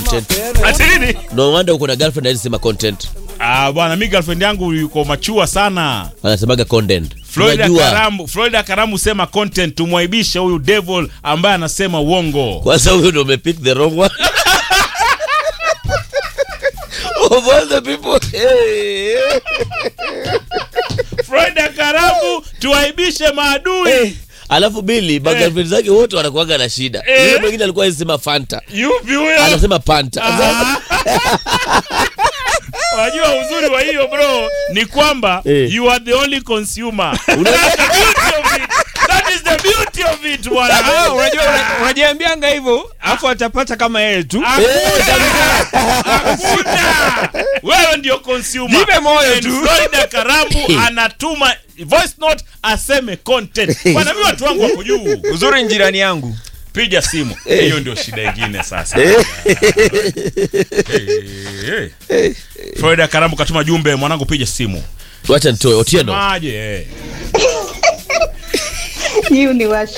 content ati nini no wonder uko na girlfriend alisema content ah bwana mi girlfriend yangu yuko machua sana anasemaga content Florida Unajua, Karamu, Florida Karamu sema content tumwaibishe huyu devil ambaye anasema uongo. kwanza huyo ndo umepick the wrong one of all the people hey. Florida Karamu tuwaibishe maadui. alafu bili magirlfriend zake wote wanakuaga na shida Eh. yule mwingine alikuwa anasema fanta Yupi huyo? anasema panta Unajua uzuri wa hiyo bro ni kwamba Eh. you are the only consumer. Una- That's the beauty of it. That is the beauty of it bwana. Ah, unajua una- unajiambianga hivyo afu atapata kama yeye tu Hakuna. Wewe ndio consumer. Jipe moyo And tu. Florida Karamu anatuma voice note aseme content. Bwana mimi watu wangu wako juu. uzuri ni jirani yangu piga simu hiyo ndio shida ingine sasa Eh, eh. Florida Karamu katuma jumbe mwanangu piga simu wacha nitoe otieno maje Hiyo ni wa